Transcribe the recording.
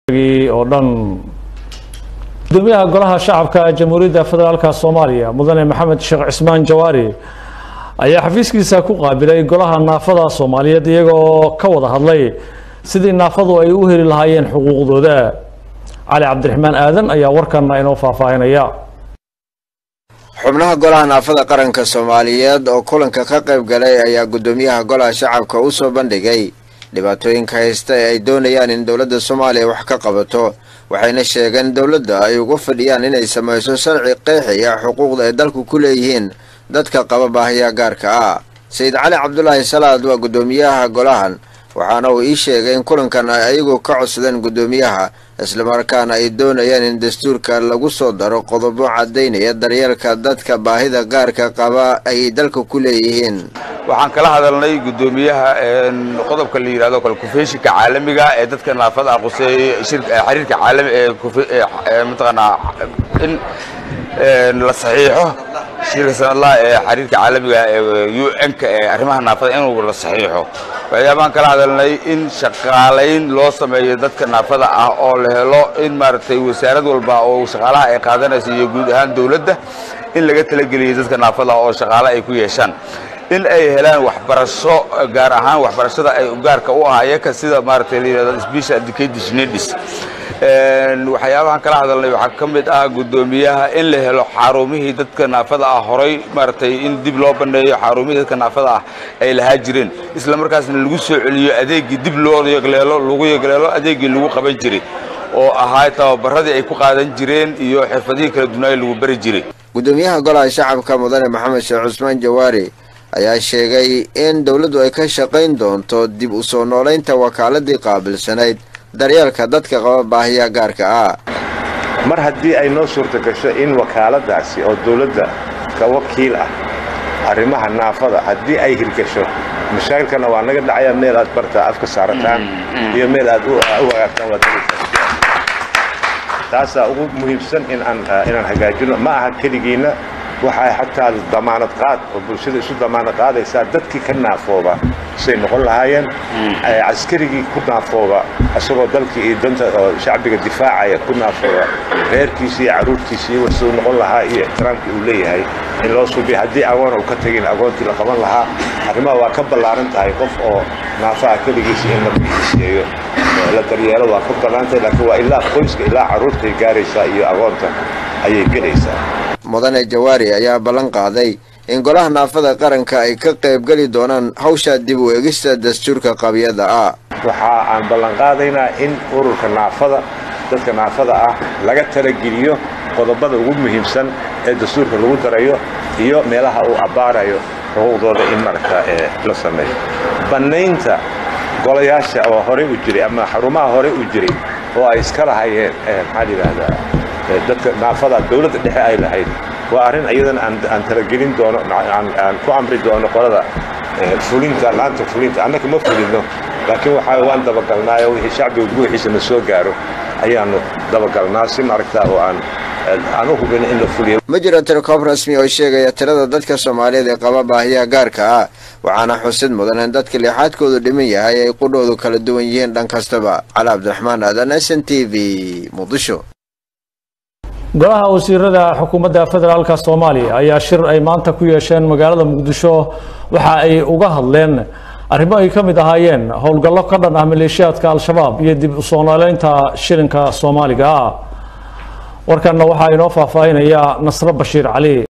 oo dhan gudoomiyaha golaha shacabka jamhuuriyadda federaalka soomaaliya mudane maxamed sheekh cismaan jawaari ayaa xafiiskiisa ku qaabilay golaha naafada soomaaliyeed iyaga oo ka wada hadlay sidii naafadu ay u heli lahaayeen xuquuqdooda cali cabdiraxmaan aadan ayaa warkana inoo faahfaahinaya xubnaha golaha naafada qaranka soomaaliyeed oo kulanka ka qayb galay ayaa guddoomiyaha golaha shacabka u soo bandhigay dhibaatooyinka haysta ee ay doonayaan in dowladda soomaaliya wax ka qabato waxayna sheegeen dowladda ay uga fadhiyaan inay samayso sharci qeexiya xuquuqda ay dalku ku leeyihiin dadka qaba baahiya gaarka ah sayid cali cabdulaahi salaad waa guddoomiyaha golahan waxaana uu ii sheegay in kulankan ay ayagu ka codsadeen guddoomiyaha islamarkaana ay doonayaan in dastuurka lagu soo daro qodobo caddaynaya daryeelka dadka baahida gaarka qaba ay dalka ku leeyihiin waxaan kala hadalnay guddoomiyaha qodobka la yidhahdo kalkufeeshinka caalamiga ee dadka naafada ah quseeyey xiriirka caalami ee mataqaanaa in la saxiixo shirka sanadlaha ee xiriirka caalamiga ee u n-ka ee arrimaha naafada inuu la saxiixo waxyaabaan kala hadalnay in shaqaalayn loo sameeyo dadka naafada ah oo la helo in maaragtay wasaarad walba oo shaqaalaha ay qaadanaysa iyo guud ahaan dowladda in laga talageliyo dadka naafada ah oo shaqaale ay ku yeeshaan in ay helaan waxbarasho gaar ahaan waxbarashada ay gaarka u ahayaka sida maaragtay la yidhahdo special education needs waxyaabahan kala hadalnay waxaa ka mid ah guddoomiyaha in la helo xarumihii dadka naafada ah horay maaragtay in dib loo baneeyo xarumihii dadka naafada ah ay lahaa jireen isla markaasna lagu soo celiyo adeegii dib loo yegleelo lagu yegleelo adeegii lagu qaban jiray oo ahaa tababaradii ay ku qaadan jireen iyo xirfadihii kala dunaaya lagu bari jiray guddoomiyaha golaha shacabka mudane maxamed sheekh cusmaan jawaari ayaa sheegay in dowladdu ay ka shaqayn doonto dib u soo noolaynta wakaaladii qaabilsanayd daryeelka dadka qaba baahiya gaarka ah mar haddii ay noo suurta gasho in wakaaladaasi oo dawladda ka wakiil ah arrimaha naafada haddii ay hirgasho mashaakilkana waa naga dhacaya meel aad bartaa afka saarataan iyo meel aad u hagaagtaan waad taasaa ugu muhiimsan inaan hagaajino ma aha keligiinna waxay xataa damaanad qaad oo bulshada isu damaanad qaadaysaa dadkii ka naafooba say noqon lahaayeen caskarigii ku naafooba isagoo dalkii iyo danta oo shacbiga difaacaya ku naafooba reerkiisii iyo carruurtiisii wasuu noqon lahaa iyo ixtiraamkii uu leeyahay in loo suubiya haddii agoon uu ka tegin agoontii la qaban lahaa arrimaha waa ka ballaaran tahay qof oo naafaha keligiisa in la bixiseeyo la daryeelo waa ka ballaaran tahay laakiin waa ilaa qoyska ilaa carruurtay gaaraysaa iyo agoonta ayay gelaysaa mudane jawaari ayaa ballan qaaday in golaha naafada qaranka ay ka qaybgeli doonaan hawsha dib u eegista dastuurka qabyada ah waxa aan ballan qaadaynaa in ururka naafada dadka naafada ah laga talageliyo qodobada ugu muhiimsan ee dastuurka lagu darayo iyo meelaha uu abbaarayo xuquuqdooda in maragta la sameeyo bannaynta golayaasha oo horey u jiray ama xarumaha horey u jiray oo ay iska lahayeen maxaa la yidhaahdaa dadka naafada dawladda dhexe ay lahayd waa arrin iyadana aan talagelin doono aan ku amri doono qolada fulinta laanta fulinta annaka ma fulino laakiin waxaa waan dabagalnaayo wixii shacbiga guuxiisa na soo gaaro ayaanu dabagalnaa si maaragtaa oo aan aan u hubin in la fuliyo ma jiro tirkoob rasmi oo sheegaya tirada dadka soomaaliyeed ee qaba baahiyaha gaarka ah waxaana xusid mudan in dadka leexaadkoodu dhiman yahay ay qudhoodu kala duwan yihiin dhan kastaba cali cabdiraxmaan aadan s n t v muqdisho golaha wasiirada xukuumadda federaalka soomaaliya ayaa shir ay maanta ku yeesheen magaalada muqdisho waxa ay uga hadleen arrimo ay ka mid ahaayeen howlgallo ka dhan ah maleeshiyaadka al-shabaab iyo dib u soo nooleynta shilinka soomaaliga ah warkanna waxaa inoo faahfaahinaya nasro bashiir cali